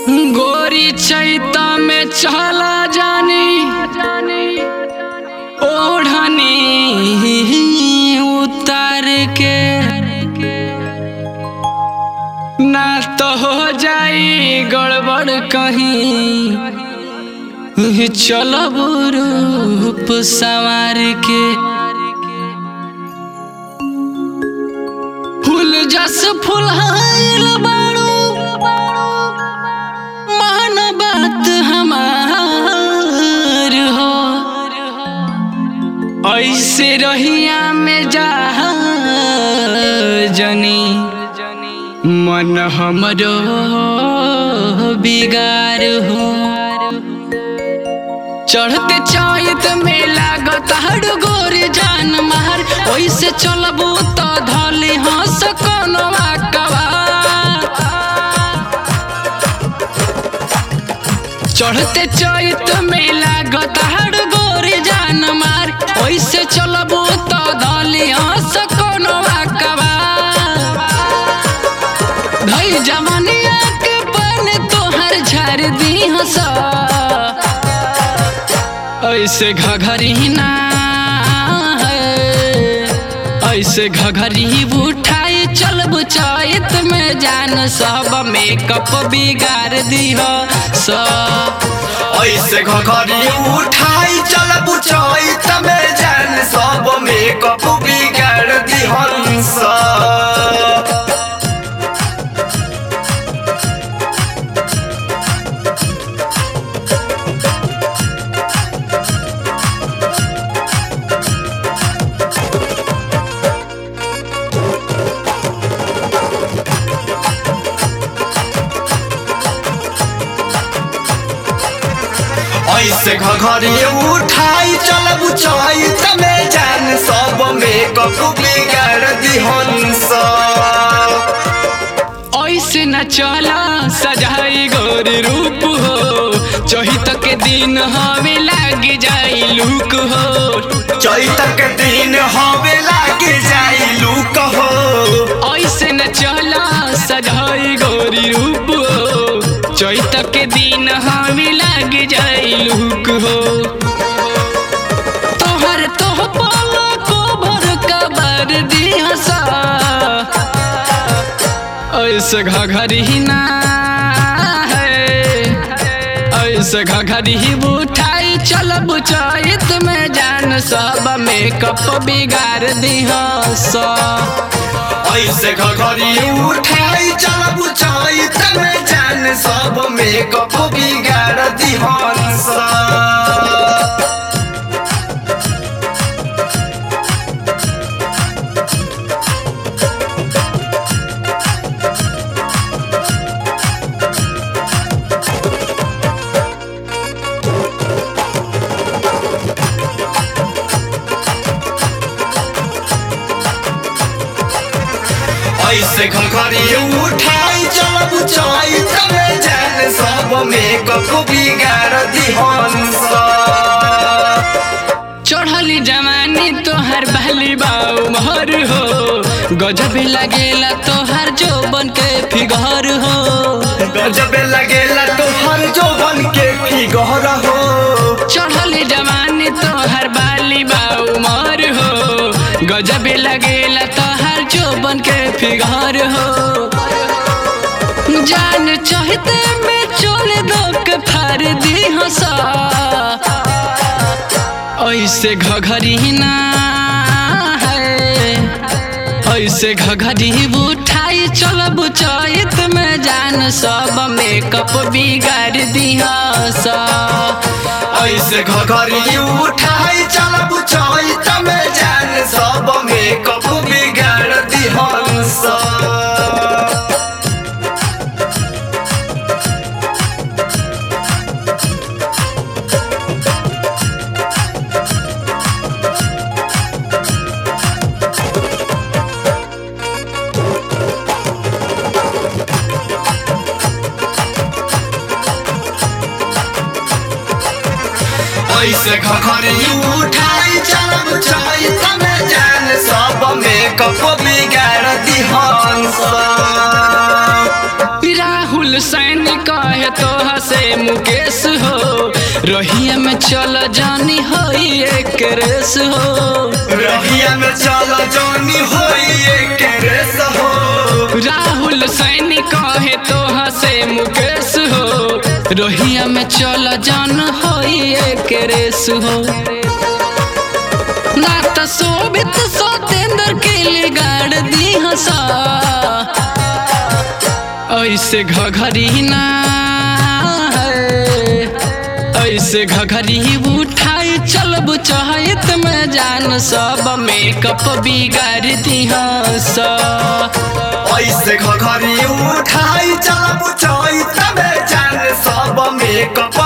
गोरी चैता में चला जानी ओढ़नी उतार के ना तो हो जाई गड़बड़ कहीं चलब रूप संवार के फूल जस फुलहाइल बाड़ू मान बात हमार हो ऐसे रहिया में जा जनी मन हमरो बिगार हो चढ़ते चैत में लागत हर गोरे जान मार ओइसे चलबू तो धले हंस कोनो कवा चढ़ते चैत में लागत हर गोरे जान मार ओइसे चलबू तो धले हंस कोनो कवा भई जवानिया के बन तोहर झर दी हंसा ऐसे घघरी ना है ऐसे घघरी उठाई चलब चैत में जान सब मेकअप बिगाड़ दिह सब ऐसे घघरी उठाई चल बुझाई तमे जान सब मेकअप बिगाड़ दिहन सब ऐसे घघरी उठाई चल बुझाई तमे जान सब मेकअप बिगाड़ दिहन सब ऐसे न चला सजाई गोर रूप हो चहित के दिन हमें लाग जाई लुक हो चैत के दिन हवे लागे जाई लूक हो ऐसे न चला सजाई गोरी रूप हो चैत के दिन हमें लाग जाई लुक हो तोहर तोह पाला को भर कबर दिहसा ऐसे घघरी ना है ऐसे घघरी उठाई चलब चैत में जान सब मेकअप बिगाड़ दिह सब ऐसे घघरी उठाई चल बुझाई तमे जान सब मेकअप बिगाड़ दिहन सब ऐसे घघरी उठाई चल बुझाई तमे जान सब मेकअप बिगाड़ दिहन सब चढ़ली जवानी तोहर बहली बाऊ महर हो गजब लगेला तोहर जोबन के फिगर हो गजब लगेला तोहर जौवन के फिगर हो चढ़ली जवानी तोहर बाली बाऊ महर हो गजब लगेला तोहर जोबन के फिगर हो जान चाहते में चोल दो के फार दी हंसा ऐसे घघरी ना है ऐसे घघरी उठाई चलब चैत में जान सब मेकअप बिगाड़ दिहा सब ऐसे घघरी उठाई चल बुझाई तमे जान सब मेकअप बिगाड़ दिहन सब ऐसे घघरी उठाई चल बुझाई तमे जान सब मेकअप बिगाड़ दिहन सब राहुल सैन कहे तो रहिया में चल जानी होई एक रेस हो रहिया में चल जानी होई एक रेस हो राहुल सैनी कहे तो हसे मुकेश हो रोहिया में चल जान होई एक रेस हो ना त शोभित सतेंद्र के लिए गाड़ दी हसा ऐसे घघरी ना है ऐसे घघरी उठाई चलब चाहत में जान सब मेकअप बिगाड़ दी हसा ऐसे घघरी उठाई चलब चैत में जान सब मेकअप